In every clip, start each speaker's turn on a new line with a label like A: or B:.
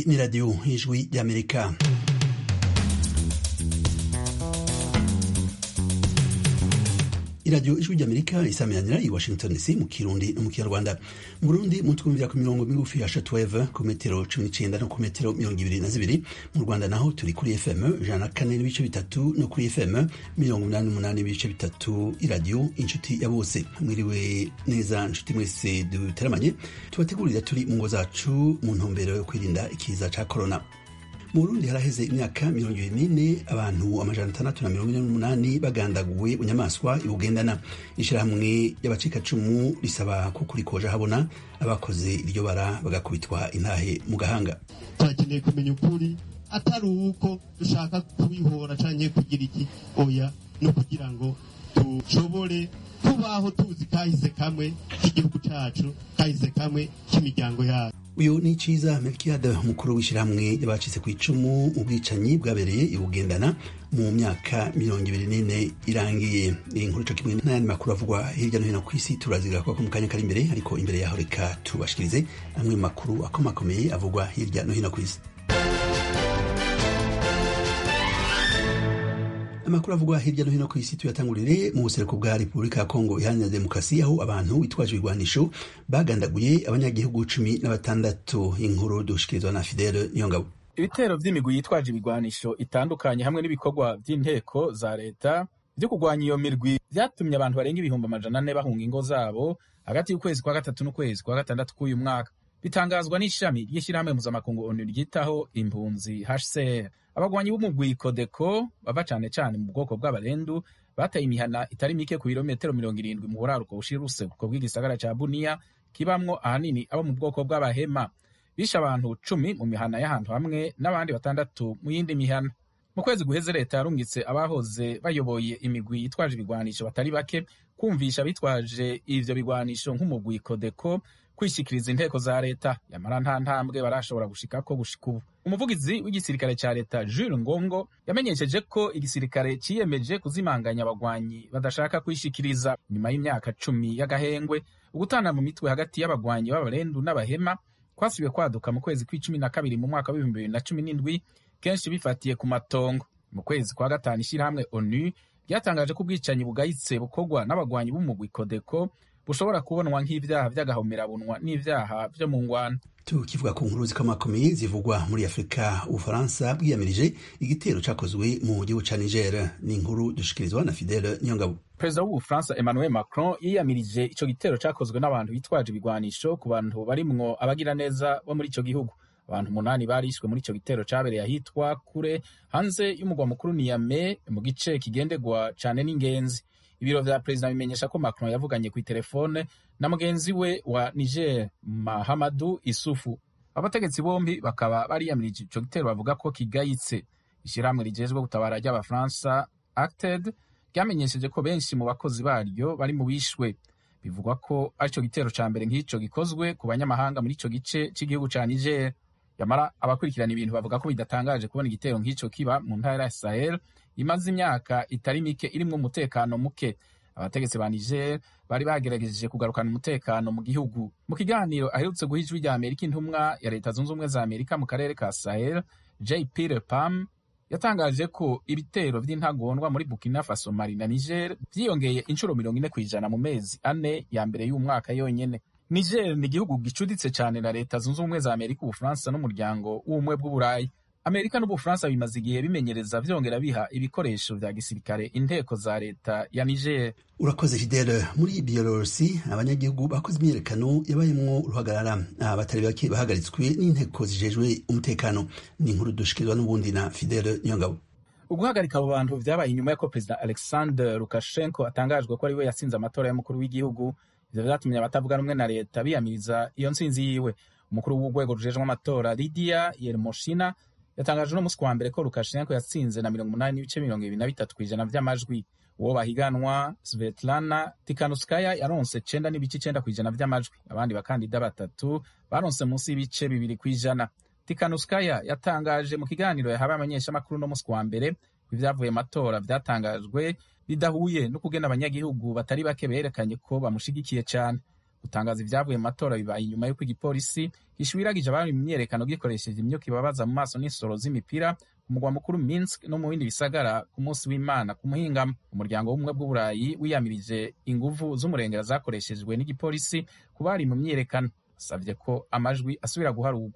A: ni radiyo y'ijwi ry'amerika iradiyo ijwi ry'amerika isaminanira i washington dc mu kirundi no mu kinyarwanda mu burundi mutwumvira ku mirongo migufi ya shatuweve ku metero cumi n'icenda no ku metero mirongo ibiri na zibiri mu rwanda naho turi kuri fm ijana na kane n'ibice bitatu no kuri fm mirongo umunani n'umunani n'ibice bitatu iradiyo inshuti ya bose mwiriwe neza nshuti mwese duteramanye tubategurira turi mu ngo zacu mu ntumbero yo kwirinda ikiza ca korona mu burundi haraheze imyaka mirongo ibiri n'ine abantu amajana atandatu na mirongo ine n'umunani bagandaguwe bunyamaswa ibugendana ishirahamwe y'abacikacumu risaba ko kurikoja habona abakoze iryo bara bagakubitwa intahe mu gahanga
B: turakeneye kumenya ukuri atari uko dushaka kubihora canke kugira iki oya no kugira ngo dushobore tubaho tuzi kahise kamwe k'igihugu cacu kahise kamwe k'imiryango yacu
A: uyu ni ciza melkiade umukuru w'ishyirahamwe y'abacitse ku icumu mu bwicanyi bwabereye ibugendana mu myaka mirongo ibiri n'ine irangiye iyi nkuru co kimwe n'ayandi makuru avugwa hirya no hino ku isi turaziga ko mu kanya kari imbere ariko imbere yaho reka tubashikirize amwe mu makuru akomakomeye avugwa hirya no hino ku isi amakuru avugwa hirya no hino ku isi tuyatangurire mu buseruko bwa repubulika ya kongo iharanira demokarasi aho abantu bitwaje ibigwanisho bagandaguye abanyagihugu cumi na batandatu inkuru dushikirizwa na fidele niyongabo
C: ibitero vy'imigwi yitwaje ibigwanisho itandukanye hamwe n'ibikorwa vy'inteko za leta vyo kurwanya iyo mirwi vyatumye abantu barenga ibihumbi amajana ane bahunga ingo zabo hagati y'ukwezi kwa gatatu n'ukwezi kwa gatandatu k'uyu mwaka bitangazwa n'ishami ry'ishyirahamwe mpuzamakungu onu ryitaho impunzi hcr abagwanyi b'umugwi kodeko bava cane cane mu bwoko bw'abarendu bateye imihana itari mike ku birometero mirongo irindwi mu buraruko bushira uruseruko bw'igisagara ca buniya kibamwo ahanini abo mu bwoko bw'abahema bishe abantu cumi mu mihana y'ahantu hamwe n'abandi batandatu mu yindi mihana mu kwezi guheze leta yarungitse abahoze bayoboye imigwi yitwaje ibigwanisho batari bake kumvisha bitwaje ivyo bigwanisho nk'umugwi kodeko kwishikiriza inteko za leta yamara nta ntambwe barashobora gushikako gushika ubu umuvugizi w'igisirikare ca leta Jules Ngongo yamenyesheje ko igisirikare ciyemeje kuzimanganya abagwanyi badashaka kwishikiriza nyuma y'imyaka cumi y'agahengwe ugutana mu mitwe hagati y'abagwanyi b'abarendu n'abahema kwasubiye kwaduka mu kwezi kw'icumi na kabiri mu mwaka w'ibihumbi bibiri na cumi n'indwi kenshi bifatiye ku matongo mu kwezi kwa gatanu ishirahamwe onu ryatangaje ko ubwicanyi bugayitse bukorwa n'abagwanyi b'umugwi kodeko bushobora kubonwa nk'ivyaha vy'agahomerabunwa n'ivyaha vyo mu ngwano
A: tukivuga ku nkuru zikomakomeye zivugwa muri afurika ubufaransa bwiyamirije igitero cakozwe mu gihugu ca niger ni inkuru dushikirizwa na fidele niyongabo
C: perezida w'ubufaransa emmanuel macron yiyamirije ico gitero cakozwe n'abantu bitwaje ibigwanisho ku bantu barimwo abagiraneza bo muri ico gihugu abantu umunani barishwe muri ico gitero cabereye ahitwa kure hanze y'umugwa mukuru niyame mu gice kigendegwa cane n'ingenzi ibiro vya perezida bimenyesha ko macron yavuganye kw'iterefone na mugenzi we wa niger mahamadu isufu abategetsi bombi bakaba bariyamirije ico gitero bavuga ko kigayitse ishirahamwe rijejwe gutabara ry'abafaransa acted ryamenyesheje ko benshi mu bakozi baryo bari mu bishwe bivugwa ko arico gitero ca mbere nk'ico gikozwe ku banyamahanga muri ico gice c'igihugu ca niger yamara abakurikirana ibintu bavuga ko bidatangaje kubona igitero nk'ico kiba mu ntara ya sahel imaze imyaka itari mike irimwo umutekano muke abategetsi ba niger bari bagerageje kugarukana umutekano mu gihugu mu kiganiro aherutse guha ijwi rya amerika intumwa ya leta zunze ubumwe za amerika mu karere ka sahel j peter pam yatangaje ko ibitero vy'intagondwa muri burkina faso mali na niger vyiyongeye inshuro mirongo ine kw'ijana mu mezi ane ya mbere y'umwaka yonyene niger ni igihugu gicuditse cane na leta zunze ubumwe za amerika ubufaransa n'umuryango w'ubumwe bw'uburayi amerika n'ubufaransa bimaze igihe bimenyereza vyongera biha ibikoresho vya gisirikare inteko za leta ya niger
A: urakoze fidele muri biyelorusi abanyagihugu bakoze imyiyerekano yabayemwo uruhagarara abatari bake bahagaritswe n'inteko zijejwe umutekano ni inkuru dushikirizwa n'ubundi na fidele niyongabo
C: uguhagarika abo bantu vyabaye inyuma y'uko perezida alexander lukashenko atangajwe ko ari we yatsinze amatora y'umukuru w'igihugu ivyo vyatumye abatavuga rumwe na leta biyamiriza iyo ntsinzi yiwe umukuru w'urwego rujejwe amatora lidia yermoshina yatangaje no musi wa mbere ko lukashenko yatsinze na mirongo umunani n'ibice mirongo ibiri na bitatu kw'ijana vy'amajwi uwo bahiganwa svetlana tikanuskaya yaronse cenda n'ibice icenda kw'ijana vy'amajwi abandi bakandida batatu baronse munsi y'ibice bibiri kw'ijana tikanuskaya yatangaje mu kiganiro yahawe abamenyeshamakuru no musi wa mbere ivyavuye amatora vyatangajwe bidahuye no kugena abanyagihugu batari bake berekanye ko bamushigikiye cane gutangaza ibyavuye mu matora bibaye inyuma y'uko igipolisi gishwiragije abari mu myiyerekano gikoresheje imyuka ibabaza mu maso n'insoro z'imipira ku mugwa mukuru Minsk no mu bindi bisagara ku munsi w'Imana ku muhingamo umuryango w'ubumwe bw'uburayi wiyamirije inguvu z'umurengera zakoreshejwe n'igipolisi ku bari mu myiyerekano asabye ko amajwi asubira guharurwa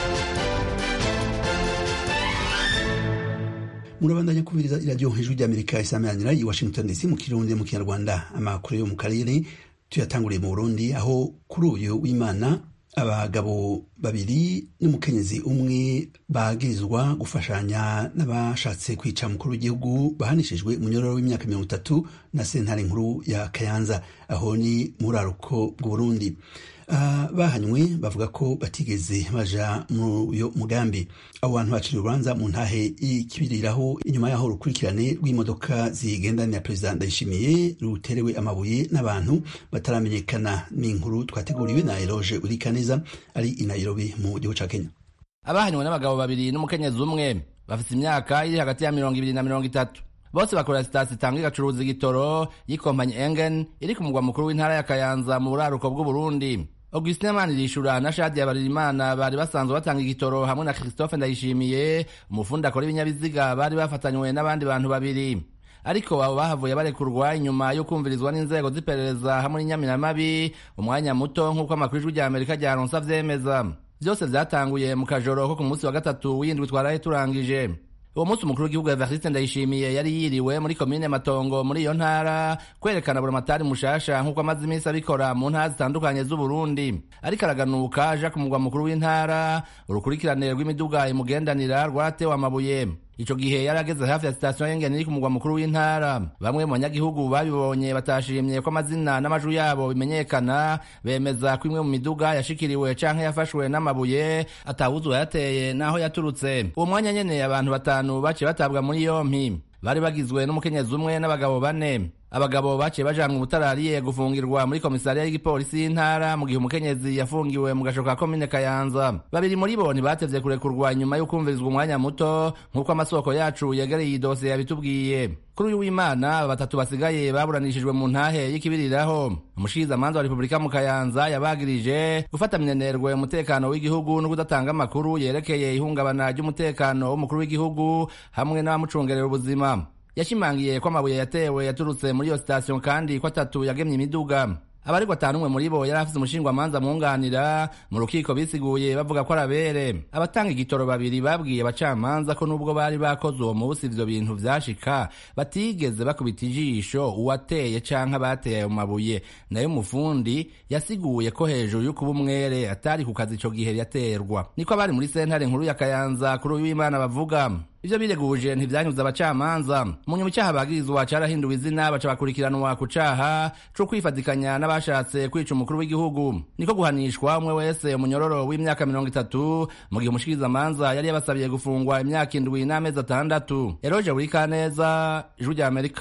A: murabandanya kubiriza iradiyo hejuru ry'amerika isameranira i washington dc mu kirundi mu kinyarwanda amakuru yo mu karere tuyatanguriye mu burundi aho kuri uyu w'imana abagabo babiri n'umukenyezi umwe bagirizwa gufashanya n'abashatse kwica umukuru w'igihugu bahanishijwe umunyororo w'imyaka mirongo itatu na sentare nkuru ya kayanza aho ni muraruko bw'uburundi Uh, bahanywe bavuga ko batigeze baja muri uyo mugambi abo bantu baciriwe urubanza mu ntahe ikibiriraho inyuma yaho urukurikirane rw'imodoka zigendanira perezida ndayishimiye ruterewe amabuye n'abantu bataramenyekana n'inkuru twateguriwe na eroge urikaneza ari i nairobi mu gihugu ca kenya
D: abahanywe n'abagabo babiri n'umukenyezi umwe bafite imyaka iri hagati ya mirongo ibiri na mirongo itatu bose bakorera sitasiyo itanga igacuruza igitoro y'ikompanyi engen iri ku mugwa mukuru w'intara ya kayanza mu buraruko bw'uburundi augustin manirishura na shadiya baririmana bari basanzwe batanga igitoro hamwe na christophe ndayishimiye umufundi akora ibinyabiziga bari bafatanywe n'abandi bantu babiri ariko abo bahavuye barekurwa inyuma yo kumvirizwa n'inzego z'iperereza hamwe n'inyamiramabi umwanya muto nk'uko amakuru ijwi rya amerika ryaronse avyemeza vyose vyatanguye mu kajoro ko ku munsi wa gatatu w'indwi twaraye turangije uwo munsi umukuru w'igihugu evariste ndayishimiye yari yiriwe muri komine matongo muri iyo ntara kwerekana buramatari mushasha nk'uko amaze iminsi abikora mu ntara zitandukanye z'uburundi ariko araganuka aja ku mugwa mukuru w'intara urukurikirane rw'imiduga imugendanira rwaratewe amabuye ico gihe yari ageze hafi ya sitasiyo y'ingeni iri ku mugwa mukuru w'intara bamwe mu banyagihugu babibonye batashimye ko amazina n'amajwi yabo bimenyekana bemeza ko imwe mu miduga yashikiriwe canke yafashwe n'amabuye atawuzi uwayateye n'aho yaturutse uwo mwanya nyene abantu batanu baciye batabwa muri yompi bari bagizwe n'umukenyezi umwe n'abagabo bane abagabo baciye bajanwa ubutarariye gufungirwa muri komisariya y'igipolisi y'intara mu gihe umukenyezi yafungiwe mu gasho ka komine kayanza babiri muri bo ntibatevye kurekurwa inyuma y'ukumvirizwa umwanya muto nk'uko amasoko yacu yegereye iyi dosiye yabitubwiye kuri uyu w'imana batatu basigaye baburanishijwe mu ntahe y'ikibiriraho umushikizamanza wa repubulika mu kayanza yabagirije gufata minenerwe umutekano w'igihugu no kudatanga amakuru yerekeye ihungabana ry'umutekano w'umukuru w'igihugu hamwe n'abamucungerera ubuzima yashimangiye ko amabuye yatewe yaturutse muri iyo sitasiyo kandi ko atatu yagemye imiduga abaregwa atanu umwe muri bo yari afise umushingwamanza mwunganira mu rukiko bisiguye bavuga ko arabere abatanga igitoro babiri babwiye abacamanza ko nubwo bari bakoze uwo munsi ivyo bintu vyashika batigeze bakubita ijisho uwateye canke abateye ayo mabuye nayo umufundi yasiguye ko hejuru y'ukuba umwere atari ku kazi ico gihe yaterwa niko abari muri sentare nkuru ya kayanza kuri uyu w'imana bavuga ivyo bireguje ntivyanyuze abacamanza mu nyuma icaha bagirizwa carahinduwe izina baca bakurikiranwa ku caha co kwifadikanya n'abashatse kwica umukuru w'igihugu niko guhanishwa umwe wese umunyororo w'imyaka mirongo itatu mu gihe umushikirizamanza yari yabasabiye gufungwa imyaka indwi n'amezi atandatu eroje buri kaneza ijwi rya amerika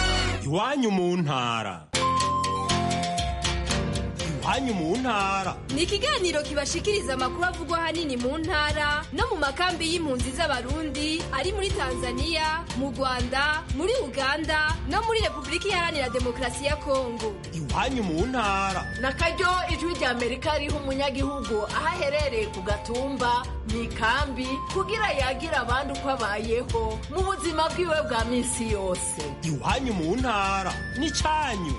E: iwanyu mu ntara iwanyu mu ntara
F: ni ikiganiro kibashikiriza amakuru avugwa ahanini mu ntara no mu makambi y'impunzi z'abarundi ari muri tanzania mu rwanda muri uganda no muri repubulika iharanira demokarasi ya kongo
E: iwanyu mu ntara
G: na karyo ijwi rya amerika riha umunyagihugu aho aherereye ku gatumba mu ikambi kugira yagire abandi uko abayeho mu buzima bwiwe bwa minsi yose
E: iwanyu mu ntara n'icanyu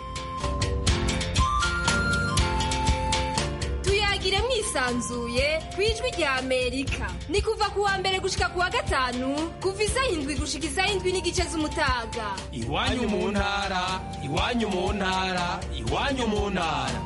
F: tuyagire mwisanzuye ku ijwi rya amerika ni kuva ku wa mbere gushika ku wa gatanu kuva isaha indwi gushika isaha indwi n'igice z'umutaga
E: iwanyu mu ntara iwanyu mu ntara iwanyu mu ntara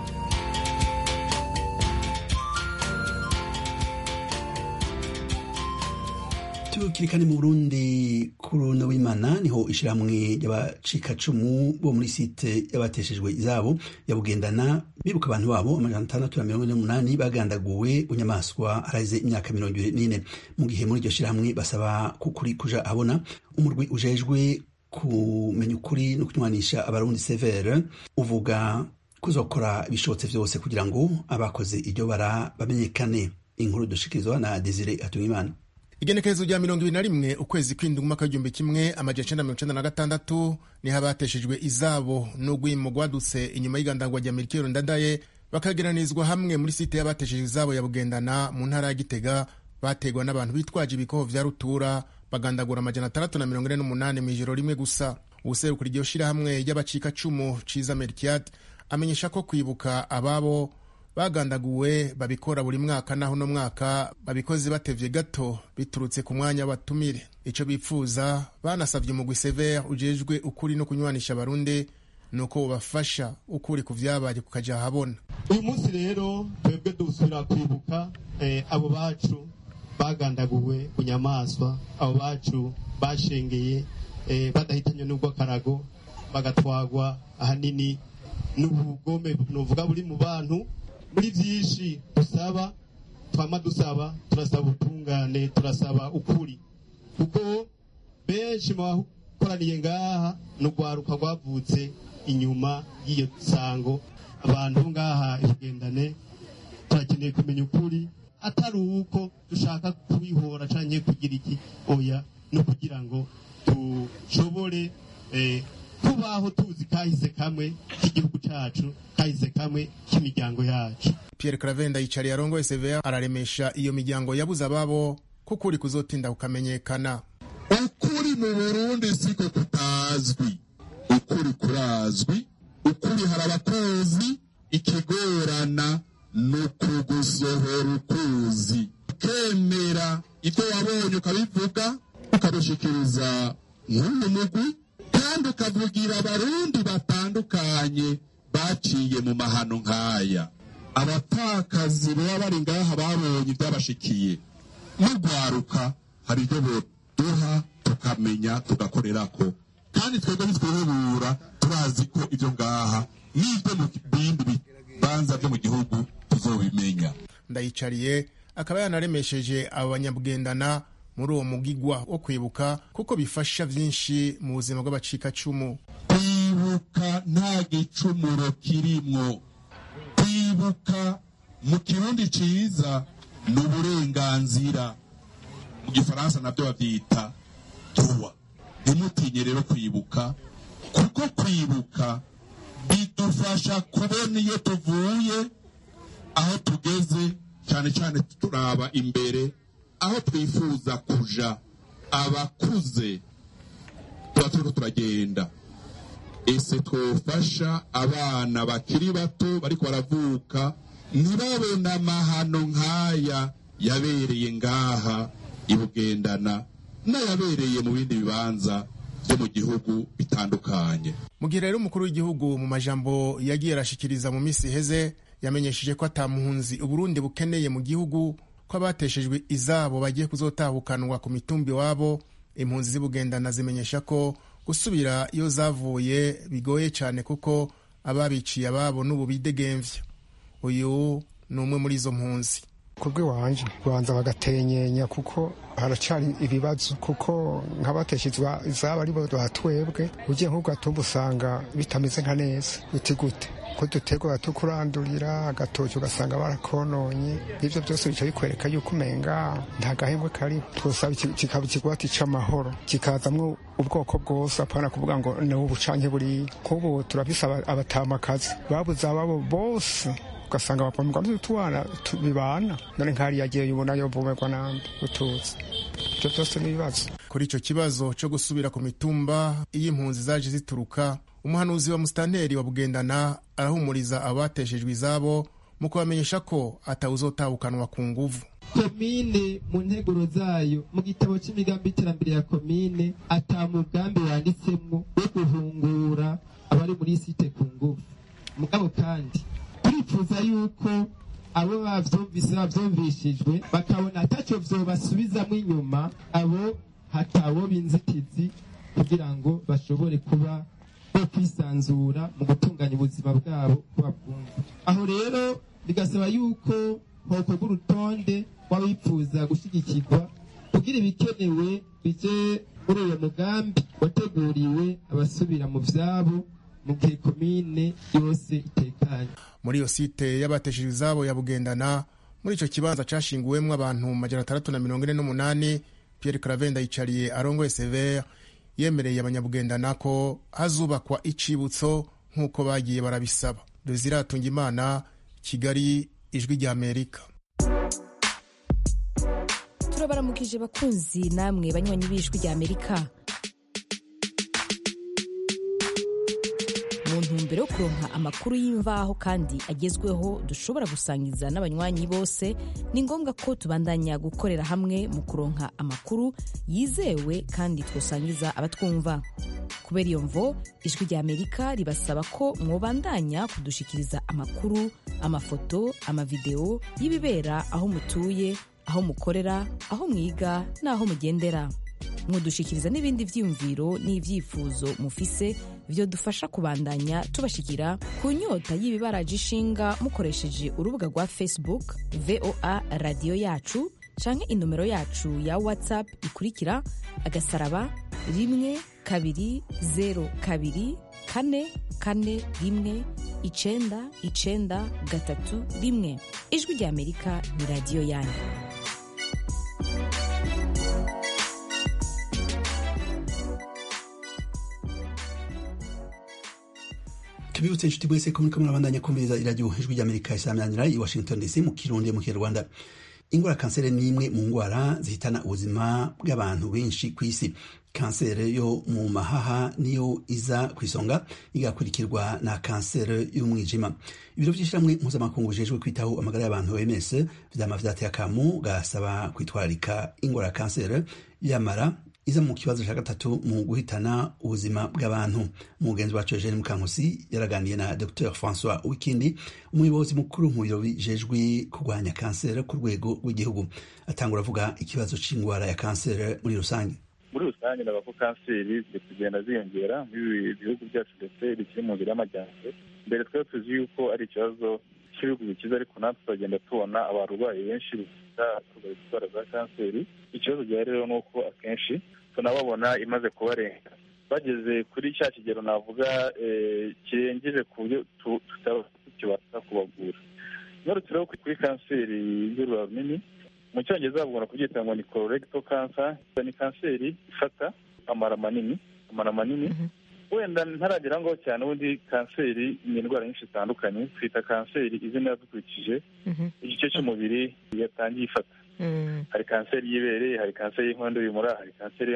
A: tukirikane mu burundi kuri uno w'imana niho ishyirahamwe ry'abacikacumu bo muri site y'abateshejwe izabo ya bugendana bibuka abantu babo amajana atandatu na mirongo ine n'umunani bagandaguwe bunyamaswa haraze imyaka mirongo ibiri n'ine mu gihe muri iryo shyirahamwe basaba kukuri kuja abona umurwi ujejwe kumenya ukuri no kunywanisha abarundi severe uvuga kuzokora ibishobotse vyose kugira ngo abakoze iryo bara bamenyekane inkuru dushikirizwa na desire hatungimana
H: igenekerezo rya mirongo ibiri na rimwe ukwezi kw'indwi umwaka w'igihumbi kimwe amajana icenda mirongo icenda na gatandatu niho abateshejwe izabo n'urwimo rwadutse inyuma y'igandagwa rya merikero ndadaye bakageranizwa hamwe muri site y'abatesheje izabo ya bugendana mu ntara ya gitega bategwa n'abantu bitwaje ibikoho vya rutura bagandagura amajana atandatu na mirongo ine n'umunani mu ijoro rimwe gusa ubuserukira iryo shirahamwe ry'abacikacumu ciza merkiat amenyesha ko kwibuka ababo bagandaguwe babikora buri mwaka naho uno mwaka babikoze batevye gato biturutse ku mwanya w'abatumire ico bipfuza banasavye umugwi severe ujejwe ukuri no kunywanisha abarundi nuko bubafasha ukuri ku vyabaye kukaja ahabona
B: uyu munsi rero twebwe dusubira kwibuka eh, abo bacu bagandaguwe ku nyamaswa abo bacu bashengeye eh, badahitanywe n'ubw'akarago bagatwagwa ahanini n'ubugome nuvuga buri mu bantu muri byinshi dusaba twama dusaba turasaba ubutungane turasaba ukuri kuko benshi mu bakoraniye ngaha ni urwaruka rwavutse inyuma y'iyo sango abantu ngaha ibugendane turakeneye kumenya ukuri atari uko dushaka kubihora canke kugira iki oya no kugira ngo dushobore eh, kubaho tuzi kahise kamwe k'igihugu cacu kahise kamwe k'imiryango yacu
H: pierre cravenda yicariye arongoye severe araremesha iyo miryango yabuze ababo kuko uri kuzotinda kukamenyekana
I: ukuri mu burundi siko kutazwi ukuri kurazwi ukuri hari abakuzi ikigorana ni ukugusohora ukuzi ukemera ibyo wabonye ukabivuga ukabishikiriza nk'uyu mugwi kandi ukavugira abarundi batandukanye baciye mu mahano nk'aya abatakazi baba bari ngaha babonye ibyabashikiye n'urwaruka hari ibyo boduha tukamenya tugakorerako kandi twebwe nitwihebura turazi ko ibyo ngaha n'ibyo mu bindi bibanza byo mu gihugu tuzobimenya
H: ndayicariye akaba yanaremesheje abo banyabugendana muri uwo mugigwa wo kwibuka kuko bifasha vyinshi mu buzima bw'abacikacumu
I: kwibuka nta gicumuro kirimwo kwibuka mu kirundi ciza ni uburenganzira mu gifaransa nabyo bavyita droit ntimutinye rero kwibuka kuko kwibuka bidufasha kubona iyo tuvuye aho tugeze cyane cyane turaba imbere aho twifuza kuja abakuze tuba turiko turagenda ese twofasha abana bakiri bato bariko baravuka ntibabona amahano nk'aya yabereye ngaha ibugendana n'ayabereye mu bindi bibanza byo mu gihugu bitandukanye
H: mu gihe rero umukuru w'igihugu mu majambo yagiye arashikiriza mu minsi iheze yamenyesheje ko atamuhunzi uburundi bukeneye mu gihugu ko abateshejwe izabo bagiye kuzotahukanwa ku mitumbi iwabo impunzi z'ibugendana zimenyesha ko gusubira iyo zavuye bigoye cyane kuko ababiciye ababo n'ubu bidegemvya uyu ni umwe muri izo mpunzi
J: kubwe wanje banza bagatenyenya kuko haracari ibibazo kuko nk'abateshejwe izaba aribo batwebwe ugiye nk'ugatumba usanga bitameze nka neza uti gute ko dutegwa tukurandurira agatoki ugasanga barakononye ibyo byose bica bikwereka yuko umenga nta gahembwe kariho twosaba kikaba ikigwati c'amahoro kikazamwo ubwoko bwose apana kuvuga ngo ni ubu canke buriya nk'ubu turabisaba abatamakazi babuze ababo bose ugasanga bapamurwa n'utwana bibana none nk'ari yagiye ubona yovomerwa nande utuzi ibyo byose ni ibibazo
H: kuri ico kibazo co gusubira ku mitumba iyo impunzi zaje zituruka umuhanuzi wa musitanteri wa bugendana arahumuriza abateshejwe izabo mu kubamenyesha ko atawuzotahukanwa ku nguvu
K: komine mu nteguro zayo mu gitabo cy'imigambi y'iterambere ya komine ata mugambi wanditsemwo wo guhungura abari muri site ku nguvu mugabo kandi turifuza yuko abo bavyumvise bavyumvishijwe bakabona ataco vyobasubizamwo inyuma abo hatawo b'inzitizi kugira ngo bashobore kuba bo kwisanzura mu gutunganya ubuzima bwabo ko babwumva aho rero bigasaba yuko hokorwa urutonde w'abifuza gushyigikirwa kugira ibikenewe bije muri uyo mugambi wateguriwe abasubira mu vyabo mu gihe komine yose itekanye
H: muri iyo site y'abateshejwe izabo ya bugendana muri ico kibanza cashinguwemwo abantu majana atandatu na mirongo ine n'umunani pierre cravenda yicariye arongoye severe yemereye abanyabugendana ko hazubakwa icibutso nk'uko bagiye barabisaba desire imana kigali ijwi rya amerika
L: turabaramukije bakunzi namwe banywanyi b'ijwi rya amerika mu ntumbero yo kuronka amakuru y'imvaho kandi agezweho dushobora gusangiza n'abanywanyi bose ni ngombwa ko tubandanya gukorera hamwe mu kuronka amakuru yizewe kandi twosangiza abatwumva kubera iyo mvo ijwi rya amerika ribasaba ko mwobandanya kudushikiriza amakuru amafoto amavideo y'ibibera aho mutuye aho mukorera aho mwiga n'aho mugendera mudushikiriza n'ibindi vyiyumviro n'ivyifuzo mufise vyo dufasha kubandanya tubashikira ku nyota y'ibibaraje ishinga mukoresheje urubuga rwa facebook voa radiyo yacu canke inomero yacu ya whatsapp ikurikira agasaraba rimwe kabiri zero kabiri kane kane rimwe icenda icenda gatatu rimwe ijwi rya amerika ni radiyo yanyu
A: tubibutse inshuti mwese ko muriko murabandanya kumviriza iradiyo ijwi ry'amerika isaminanira i washington dc mu kirundi mu kinyarwanda ingwara kanseri ni imwe mu ngwara zihitana ubuzima bw'abantu benshi ku isi kanseri yo mu mahaha niyo iza ku isonga igakurikirwa na kanseri y'umwijima ibiro by'ishyirahamwe mpuzamakungu bijejwe kwitaho amagara y'abantu oms vyama vyateye akamu gasaba kwitwararika ingwara ya kanseri yamara iza mu kibazo cya gatatu mu guhitana ubuzima bw'abantu umugenzi wacu eugene mukankusi yaraganiye na dr francois wikindi umuyobozi mukuru mu biro bijejwe kurwanya kanseri ku rwego rw'igihugu atangura avuga ikibazo cy'indwara ya kanseri muri rusange
M: muri rusange navuga ko kanseri ziri kugenda ziyongera muri bihugu byacu ndetse bikiri mu nzira y'amajyambere mbere twari tuzi yuko ari ikibazo cy'ibihugu bikize ariko natwe turagenda tubona abarwayi benshi bafite indwara za kanseri ikibazo gihari rero ni uko akenshi tunababona imaze kubarenga bageze kuri cya kigero navuga kirengeje ku buryo tukibasha kubavura ngarutse rero kuri kanseri y'urura runini mu cyongereza bavuga kubyita ngo ni colorectal cancer ni kanseri ifata amara manini amara manini wenda ntaragera ngaho cyane ubundi kanseri ni indwara nyinshi zitandukanye twita kanseri izina dukurikije igice cy'umubiri yatangiye ifata hari kanseri y'ibere hari kanseri y'inkondo y'umura hari kanseri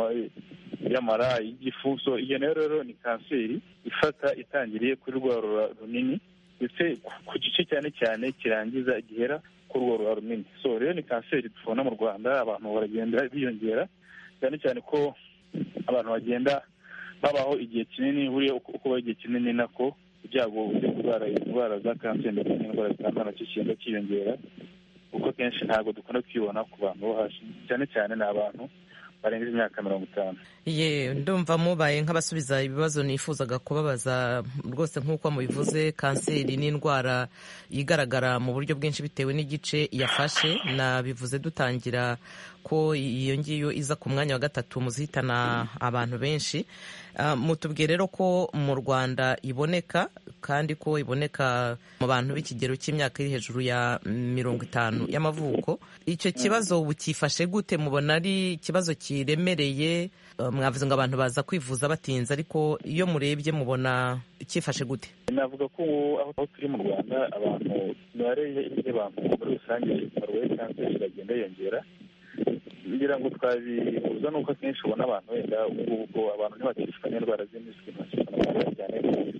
M: y'amara y'igifu so iyo nayo rero ni kanseri ifata itangiriye kuri rwa rura runini ndetse ku gice cyane cyane kirangiza gihera kuri urwo rura runini so rero ni kanseri tubona mu rwanda abantu baragenda biyongera cyane cyane ko abantu bagenda babaho igihe kinini buriya uko baho igihe kinini nako ibyago byo kurwara indwara za kanseri ndetse n'indwara zitandukanye nacyo kigenda cyiyongera kuko kenshi ntabwo dukunda kwibona ku bantu bo hasi cyane cyane ni abantu barengeje imyaka mirongo itanu
N: ye ndumva mubaye nk'abasubiza ibibazo nifuzaga kubabaza rwose nk'uko mubivuze kanseri ni indwara igaragara mu buryo bwinshi bitewe n'igice yafashe nabivuze dutangira ko iyo ngiyo iza ku mwanya wa gatatu mu zihitana abantu benshi mutubwiye rero ko mu rwanda iboneka kandi ko iboneka mu bantu b'ikigero cy'imyaka iri hejuru ya mirongo itanu y'amavuko icyo kibazo bukifashe gute mubona ari ikibazo kiremereye mwavuze ngo abantu baza kwivuza batinze ariko iyo murebye mubona cyifashe gute
M: navuga ko aho turi mu rwanda abantu imibare y'abantu muri rusange barwaye kanseri iragenda yiyongera ngira ngo twabihuza nuko akenshi ubona abantu wenda ubungubu ko abantu ntibakishwa n'indwara z'impiswi ntibakishwa cyane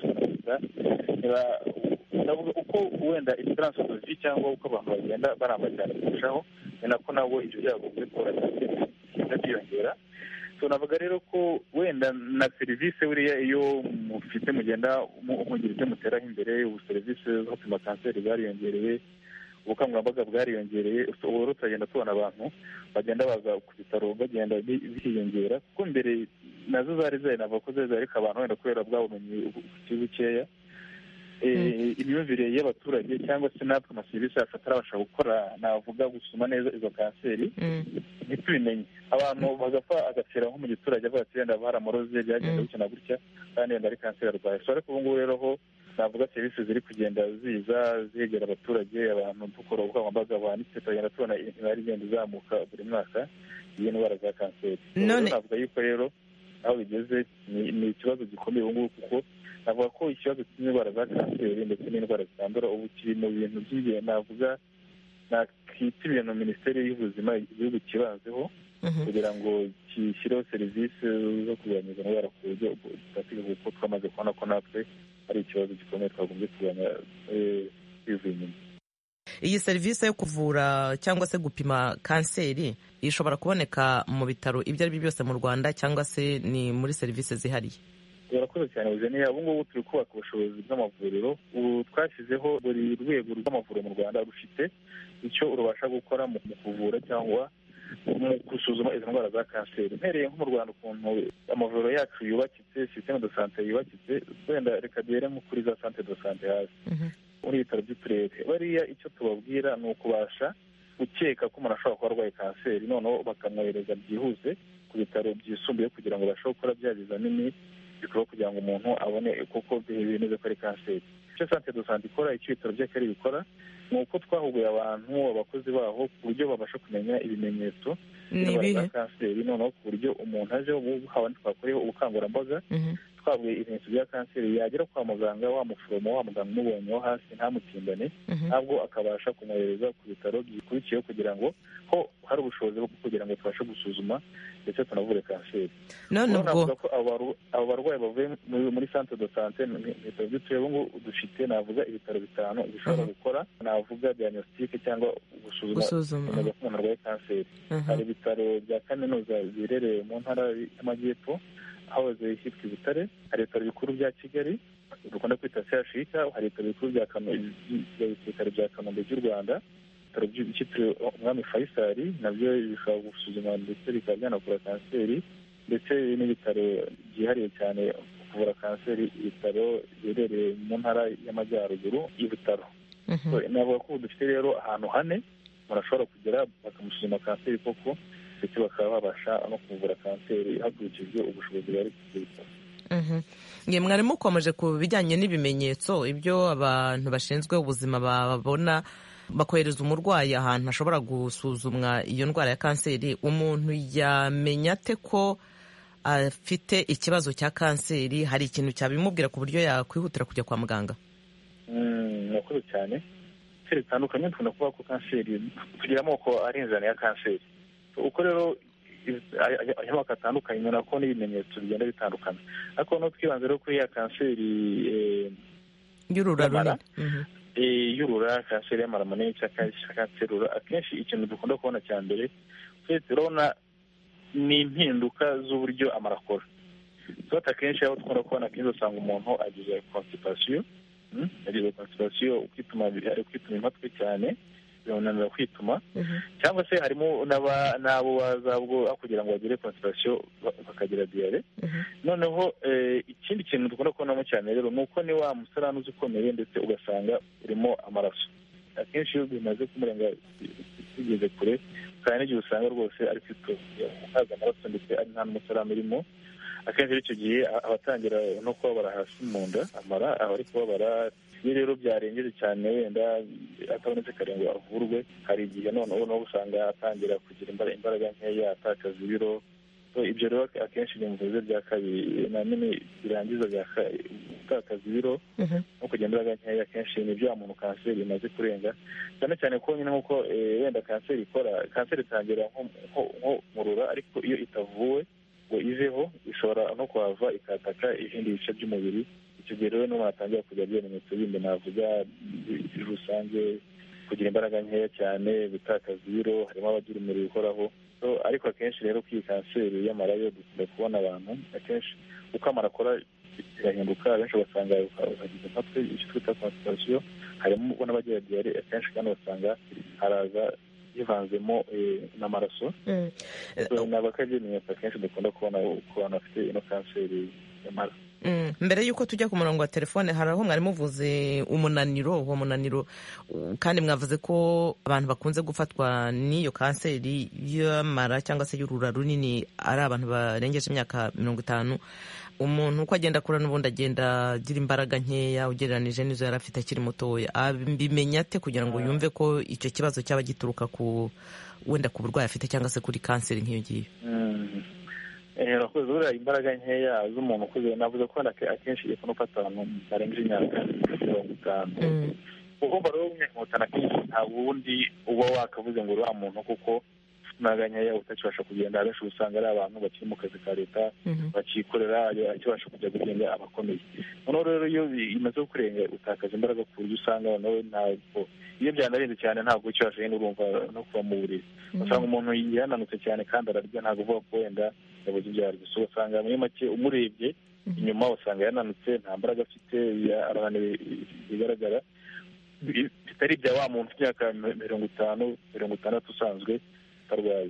M: navuga uko wenda esperance de vie cyangwa uko abantu bagenda baramba cyane kurushaho ni nako nabo ibyo byago byo kubura kanseri bigenda byiyongera tunavuga rero ko wenda na serivisi buriya iyo mufite mugenda mugira ibyo muteraho imbere ubu serivisi zo gupima kanseri zariyongereye ubukangurambaga bwariyongereye ubu rero turagenda tubona abantu bagenda baza ku bitaro bagenda biyongera kuko mbere nazo zari zari navuga ko zari zari ariko abantu wenda kubera bwa bumenyi bukiri bukeya imyumvire y'abaturage cyangwa se natwe amaserivisi yacu atarabasha gukora navuga gusuma neza izo kanseri ntitubimenye abantu bagapfa agapfira nko mu giturage avuga ati wenda baramuroze byagenda gutya na gutya kandi wenda ari kanseri arwaye so ariko ubu ngubu rero ho navuga serivisi ziri kugenda ziza zegera abaturage abantu dukora ubukangurambaga buhanitse turagenda tubona imibare igenda izamuka buri mwaka iyi ndwara za kanseri
N: none
M: navuga yuko rero aho bigeze ni ikibazo gikomeye ubu ngubu kuko navuga ko ikibazo cy'indwara za kanseri ndetse n'indwara zitandura ubu kiri mu bintu by'ingenzi navuga nakita ibintu minisiteri y'ubuzima igihugu kibanzeho kugira ngo gishyireho serivisi zo kurwanya izo ndwara ku buryo bufatika kuko twamaze kubona ko natwe ari ikibazo gikomeye twagombye kurwanya bivuye inyuma
N: iyi serivisi yo kuvura cyangwa se gupima kanseri ishobora kuboneka mu bitaro ibyo ari byo byose mu rwanda cyangwa se ni muri serivisi zihariye
M: urakoze cyane buzaniye ubu ngubu turi kubaka ubushobozi bw'amavuriro ubu twashyizeho buri rwego rw'amavuriro mu rwanda rufite icyo rubasha gukora mu kuvura cyangwa mu gusuzuma izo ndwara za kanseri mpereye nko mu rwanda ukuntu amavuriro yacu yubakitse sisiteme de sante yubakitse wenda reka duhere nko kuri za sante de sante hasi muri ibitaro by'uturere bariya icyo tubabwira ni ukubasha gukeka ko umuntu ashobora kuba arwaye kanseri noneho bakamwohereza byihuse ku bitaro byisumbuye kugira ngo babashe gukora bya bizamini bikorwa kugira ngo umuntu abone kuko bimeze ko ari kanseri icyo sante do sante ikora icyo ibitaro by'akarere bikora ni uko twahuguye abantu abakozi baho ku buryo babasha kumenya ibimenyetso by'indwara za kanseri noneho ku buryo umuntu aje haba twakoreho ubukangurambaga twavuye ibimenyetso bya kanseri yagera kwa muganga wa muforomo wa muganga umubonyeho hasi ntamutimbane ntabwo akabasha kumwohereza ku bitaro bikurikiyeho kugira ngo ho hari ubushobozi bwo kugira ngo tubashe gusuzuma ndetse tunavure kanseri
N: none ubwo
M: abo barwayi bavuye muri centre de sante mu bitaro by'uturere ubu ngubu dufite navuga ibitaro bitanu bishobora gukora navuga diagnostique cyangwa gusuzuma ko umuntu arwaye kanseri hari ibitaro bya kaminuza biherereye mu ntara y'amajyepfo hahoze hitwa ibitare hari ibitaro bikuru bya kigali dukunda kwita chik hari ibitaro bikuru bya ibitaro bya kanombe by'u rwanda ibitaro byitiriwe umwami faisal nabyo bishobora gusuzuma ndetse bikaba byanavura kanseri ndetse n'ibitaro byihariye cyane kuvura kanseri ibitaro biherereye mu ntara y'amajyaruguru y'ibitaro navuga ko ubu dufite rero ahantu hane umuntu ashobora kugera bakamusuzuma kanseri koko ndetse bakaba babasha no kuvura kanseri hakurikijwe ubushobozi bari ku bitaro
N: mwari mukomeje ku bijyanye n'ibimenyetso ibyo abantu bashinzwe ubuzima babona bakohereza umurwayi ahantu hashobora gusuzumwa iyo ndwara ya kanseri umuntu yamenya ate ko afite ikibazo cya kanseri hari ikintu cyabimubwira ku buryo yakwihutira kujya kwa muganga
M: murakoze cyane kanseri zitandukanye dukunda kuvuga ko kanseri tugira amoko arenzana ya kanseri uko rero amoko atandukanye ubona ko n'ibimenyetso bigenda bitandukana ariko no twibanze rero kuri ya kanseri
N: y'urura runini
M: y'urura kanseri y'amara manini cyangwa kanseri y'urura akenshi ikintu dukunda kubona cya mbere twese turabona ni impinduka z'uburyo amara akora tuba akenshi aho dukunda kubona akenshi usanga umuntu agize konsipasiyo agize konsipasiyo kwituma ari kwituma impatwe cyane bimunanira kwituma cyangwa se harimo n'abo bazabwo kugira ngo bagire konsipasiyo bakagira diyare noneho ikindi kintu dukunda kubonamo cyane rero ni uko ni wa musarani uzi ukomeye ndetse ugasanga urimo amaraso akenshi iyo bimaze kumurenga bigeze kure kandi n'igihe usanga rwose ari kwitoza amaraso ndetse ari nta n'umusarani urimo akenshi icyo gihe abatangira no kubabara hasi mu nda amara aba ari kubabara iyo rero byarengeje cyane wenda atabonetse kare ngo avurwe hari igihe noneho usanga atangira kugira imbaraga nkeya atakaza ibiro ibyo rero akenshi ni muvuze bya kabiri nanone birangiza gutakaza ibiro no kugira imbaraga nkeya akenshi ni bya muntu kanseri imaze kurenga cyane cyane ko nyine nk'uko wenda kanseri ikora kanseri itangira nko mu rura ariko iyo itavuwe ngo iveho ishobora no kuhava ikataka ibindi bice by'umubiri icyo gihe rero n'umuntu atangira kugira ibimenyetso bindi navuga rusange kugira imbaraga nkeya cyane gutakaza ibiro harimo abagira umuriro uhoraho ariko akenshi rero ko iyi kanseri y'amara yo dukunda kubona abantu akenshi uko amara akora birahinduka abenshi ugasanga bagize impatwe icyo twita konsitasiyo harimo n'abagira diyare akenshi kandi ugasanga haraza yivanzemo n'amaraso ni abakabye ibimenyetso akenshi dukunda kubona ku bantu bafite ino kanseri y'amara
N: mbere y'uko tujya ku murongo wa telefone hari aho mwari muvuze umunaniro uwo munaniro kandi mwavuze ko abantu bakunze gufatwa n'iyo kanseri y'amara cyangwa se y'urura runini ari abantu barengeje imyaka mirongo itanu umuntu uko agenda akura n'ubundi agenda agira imbaraga nkeya ugereranije n'izo yari afite akiri mutoya abimenya ate kugira ngo yumve ko icyo kibazo cyaba gituruka ku wenda ku burwayi afite cyangwa se kuri kanseri nk'iyo ngiyo
M: urakoze buriya imbaraga nkeya z'umuntu ukuze navuze ko akenshi iyo ufata abantu barengeje imyaka mirongo itanu ugomba rero w'imyaka mirongo itanu akenshi nta wundi uba wakavuze ngo uriya muntu kuko imbaraga nkeya utakibasha kugenda abenshi usanga ari abantu bakiri mu kazi ka leta bakikorera akibasha kujya gugenga abakomeye noneho rero iyo bimaze kurenga utakaza imbaraga ku buryo usanga nawe ntabwo iyo byanarenze cyane ntabwo ukibasha nyine urumva no kuva mu buriri usanga umuntu yananutse cyane kandi ararya ntabwo uvuga ko wenda yabuze ibyo arya gusa ugasanga muri make umurebye inyuma usanga yananutse nta mbaraga afite bigaragara bitari ibya wa muntu ufite imyaka mirongo itanu mirongo itandatu usanzwe utarwaye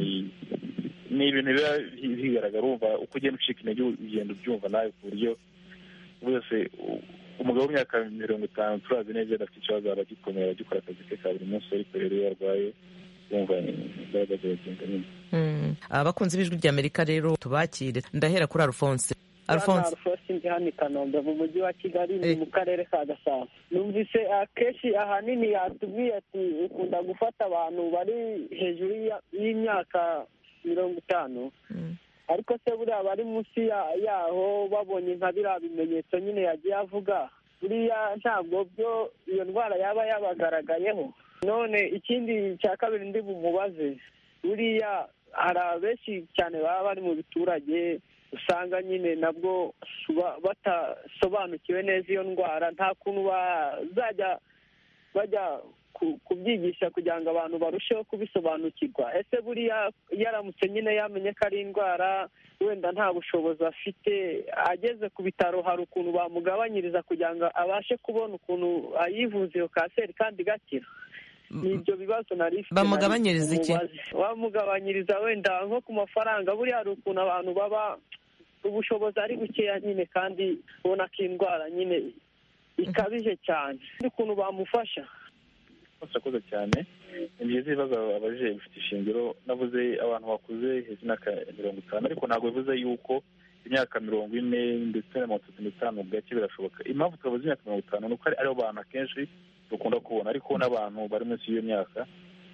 M: ni ibintu biba bigaragara wumva uko ugenda ucika intege ugenda ubyumva nawe ku buryo wese umugabo w'imyaka mirongo itanu turazi neza adafite ikibazo aba agikomeye agikora akazi ke ka buri munsi ariko rero iyo arwaye wumva imbaraga ziragenda nyine
N: abakunzi b'ijwi ry'amerika rero tubakire ndahera kuri alphonse
O: alphonse alphonse ndi hano i kanombe mu mujyi wa kigali ni mu karere ka gasabo numvise akenshi ahanini yatubwiye ati ukunda gufata abantu bari hejuru y'imyaka mirongo itanu ariko se buriya bari munsi yaho babonye nka biriya bimenyetso nyine yagiye avuga buriya ntabwo byo iyo ndwara yaba yabagaragayeho none ikindi cya kabiri ndi bumubaze buriya hari abenshi cyane baba bari mu biturage usanga nyine nabwo batasobanukiwe neza iyo ndwara nta kuntu bazajya bajya kubyigisha kugira ngo abantu barusheho kubisobanukirwa ese buriya yaramutse nyine yamenye ko ari indwara wenda nta bushobozi afite ageze ku bitaro hari ukuntu bamugabanyiriza kugira ngo abashe kubona ukuntu ayivuza iyo kanseri kandi igakira ni ibyo bibazo nari ifite
N: bamugabanyiriza iki
O: bamugabanyiriza wenda nko ku mafaranga buriya hari ukuntu abantu baba ubushobozi ari bukeya nyine kandi ubona ko indwara nyine ikabije cyane ukuntu bamufasha
M: murakoze cyane ni byiza ibibazo abajije bifite ishingiro navuze abantu bakuze hejuru y'imyaka mirongo itanu ariko ntabwo bivuze yuko imyaka mirongo ine ndetse na mirongo itatu n'itanu bwake birashoboka impamvu twavuze imyaka mirongo itanu ni uko aribo bantu akenshi dukunda kubona ariko n'abantu bari munsi y'iyo myaka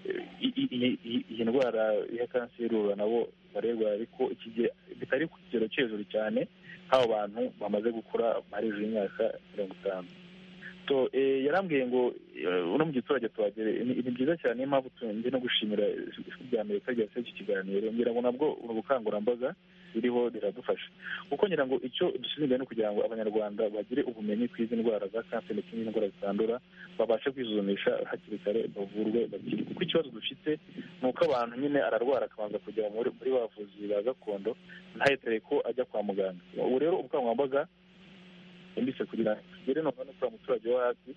M: iyi ndwara ya kanseri urura nabo barerwa ariko bitari ku kigero cyo hejuru cyane nk'abo bantu bamaze gukura bari hejuru y'imyaka mirongo itanu yarambwiye ngo uno mu giturage tuhagere ni byiza cyane niyo mpamvu ndi no gushimira ijwi rya amerika ryase iki kiganiro ngira ngo nabwo ubukangurambaga ririho riradufasha kuko ngira ngo icyo dushyize imbere ni ukugira ngo abanyarwanda bagire ubumenyi ku izi ndwara za kanseri ndetse n'izindi ndwara zitandura babashe kwisuzumisha hakiri kare bavurwe bakiri kuko ikibazo dufite ni uko abantu nyine ararwara akabanza kujya muri bavuzi ba gakondo ntahetere ko ajya kwa muganga ubu rero ubukangurambaga mbise kugira ngo tugere noneho no kuri muturage wo hasi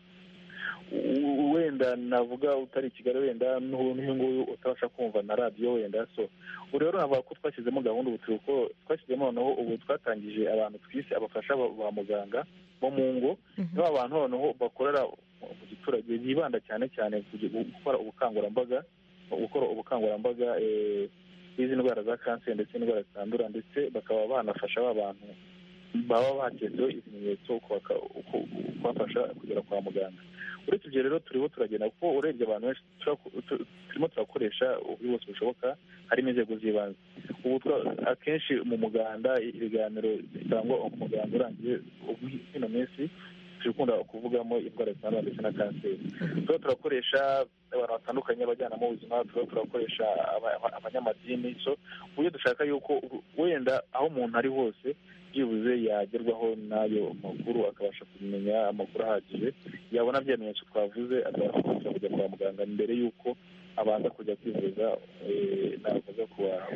M: wenda navuga utari i kigali wenda n'uyu nguyu utabasha kumva na radiyo wenda so ubu rero navuga ko twashyizemo gahunda ubu turi ko twashyizemo noneho ubu twatangije abantu twise abafasha ba muganga bo mu ngo nibo abantu noneho bakorera mu giturage bibanda cyane cyane gukora ubukangurambaga gukora ubukangurambaga bw'izi ndwara za kanseri ndetse n'indwara zitandura ndetse bakaba banafasha ba bantu baba baketsweho ibimenyetso kubafasha kugera kwa muganga uretse ibyo rero turiho turagenda kuko urebye abantu benshi turimo turakoresha uburyo bwose bushoboka harimo inzego z'ibanze ubu akenshi mu muganda ibiganiro bitangwa umuganda urangiye ino minsi turi kuvugamo indwara zitandura ndetse na kanseri tuba turakoresha abantu batandukanye abajyanama b'ubuzima tuba turakoresha abanyamadini so uburyo dushaka yuko wenda aho umuntu ari hose byibuze yagerwaho n'ayo makuru akabasha kumenya amakuru ahagije yabona bya bimenyetso twavuze akabasha kujya kwa muganga mbere y'uko abanza kujya kwivuza ntabwo aza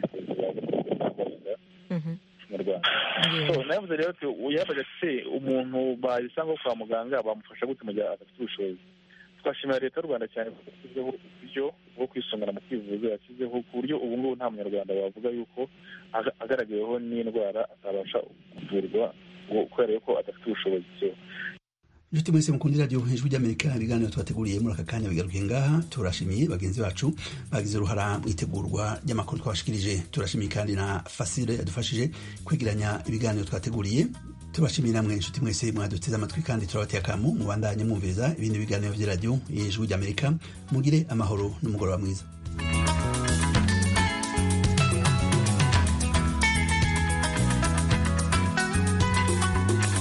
M: kubavuza mu rwanda navuze rero yabaga se umuntu bayisanga kwa muganga bamufasha gute mu gihe adafite ubushobozi twashimira leta y'u rwanda cyane kuko yashyizeho uburyo bwo kwisungana mu kwivuza yashyizeho ku buryo ubu ngubu nta munyarwanda wavuga yuko agaragayeho n'indwara atabasha kuvurwa kubera yuko adafite ubushobozi
A: inshuti mwese mukunda radiyo hejuru ry'amerika ibiganiro tubateguriye muri aka kanya bigarukiye ngaha turashimiye bagenzi bacu bagize uruhara mu itegurwa ry'amakuru twabashikirije turashimiye kandi na fasire yadufashije kwegeranya ibiganiro twateguriye tubashimiye namwe inshuti mwese mwaduteze amatwi kandi turabateye akamu mubandanye mwumviriza ibindi biganiro by'iradiyo hejuru ry'amerika mugire amahoro n'umugoroba mwiza